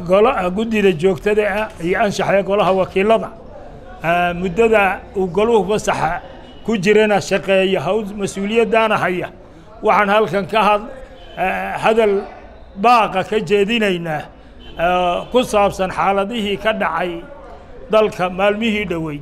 guddida joogtada ah iyo anshaxda golaha wakiilada muddada uu goluhu fasaxa ku jirana shaqeeya hawl mas-uuliyaddaana haya waxaan halkan ka had hadal baaqa ka jeedinaynaa ku saabsan xaaladihii ka dhacay dalka maalmihii dhoweyd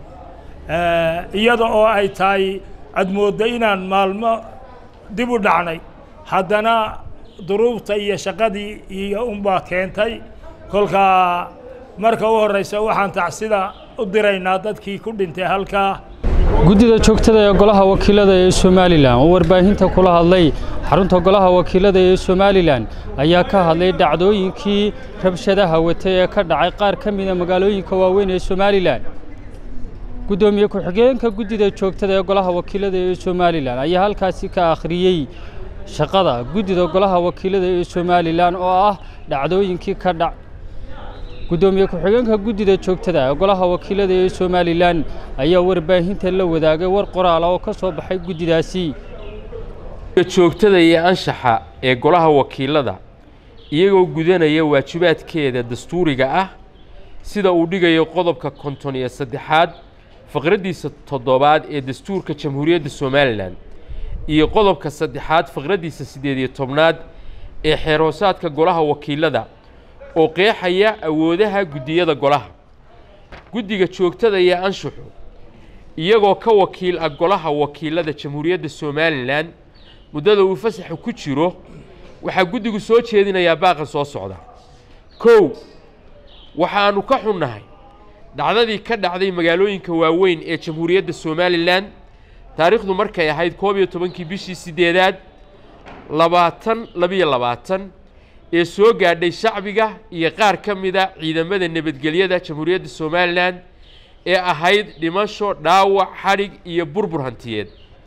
iyada oo ay tahay aad moodda inaan maalmo dib u dhacnay haddana duruubta iyo shaqadii iyo unbaa keentay kolkaa marka u horraysa waxaan tacsida u diraynaa dadkii ku dhintay halkaa guddida joogtada ee golaha wakiilada ee somalilan oo warbaahinta kula hadlay xarunta golaha wakiilada ee somalilan ayaa ka hadlay dhacdooyinkii rabshadaha watay ee ka dhacay qaar ka mida magaalooyinka waaweyn ee somalilan guddoomiye ku-xigeenka guddida joogtada ee golaha wakiilada ee somalilan ayaa halkaasi ka akhriyey shaqada guddida golaha wakiilada ee somalilan oo ah dhacdooyinkii ka dhac guddoomiye ku-xigeenka guddida joogtada ee golaha wakiilada ee somalilan ayaa warbaahinta la wadaagay war qoraala oo ka soo baxay guddidaasi joogtada iyo anshaxa ee golaha wakiilada iyagoo gudanaya waajibaadkeeda dastuuriga ah sida uu dhigayo qodobka konton iyo saddexaad faqraddiisa toddobaad ee dastuurka jamhuuriyadda somalilan iyo qodobka saddexaad faqraddiisa siddeed iyo tobnaad ee xeerhoosaadka golaha wakiilada oo qeexaya awoodaha guddiyada golaha guddiga joogtada iyo anshuxu iyagoo ka wakiil ah golaha wakiilada jamhuuriyadda somalilan muddada uu fasaxu ku jiro waxaa guddigu soo jeedinayaa baaqan soo socda kow waxaannu ka xunnahay dhacdadii ka dhacday magaalooyinka waaweyn ee jamhuuriyadda somalilan taariikhdu markay ahayd koob iyo tobankii bishii siddeedaad labaatan labiyo labaatan ee soo gaadhay shacbiga iyo qaar ka mida ciidamada nabadgelyada jamhuuriyadda somalilan ee ahayd dhimasho dhaawac xadhig iyo burbur hantiyeed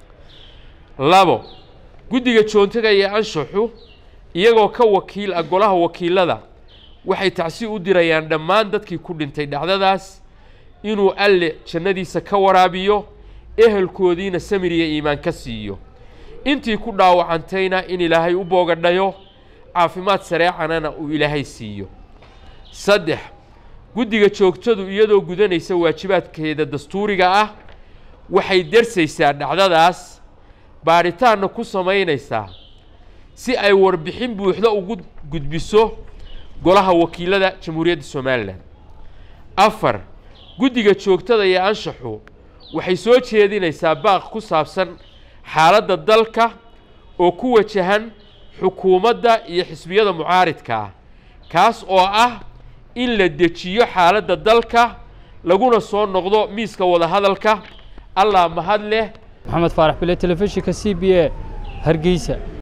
labo guddiga joontada iyo anshaxu iyagoo ka wakiil ah golaha wakiilada waxay tacsi u dirayaan dhammaan dadkii ku dhintay dhacdadaas inuu alle jannadiisa ka waraabiyo ehelkoodiina samir iyo iimaan ka siiyo intii ku dhaawacantayna in ilaahay u boogadhayo caafimaad sareecanana uu ilaahay siiyo saddex guddiga joogtadu iyadoo gudanaysa waajibaadkeeda dastuuriga ah waxay darsaysaa dhacdadaas baadhitaanna ku samaynaysaa si ay warbixin buuxda ugu gudbiso golaha wakiilada jamhuuriyadda somalilan afar guddiga joogtada iyo anshaxu waxay soo jeedinaysaa baaq ku saabsan xaaladda dalka oo ku wajahan xukuumadda iyo xisbiyada mucaaridka ah kaas oo ah in la dejiyo xaaladda dalka laguna soo noqdo miiska wadahadalka allah mahad leh maxamed faarax bile telefishinka c b a hargeysa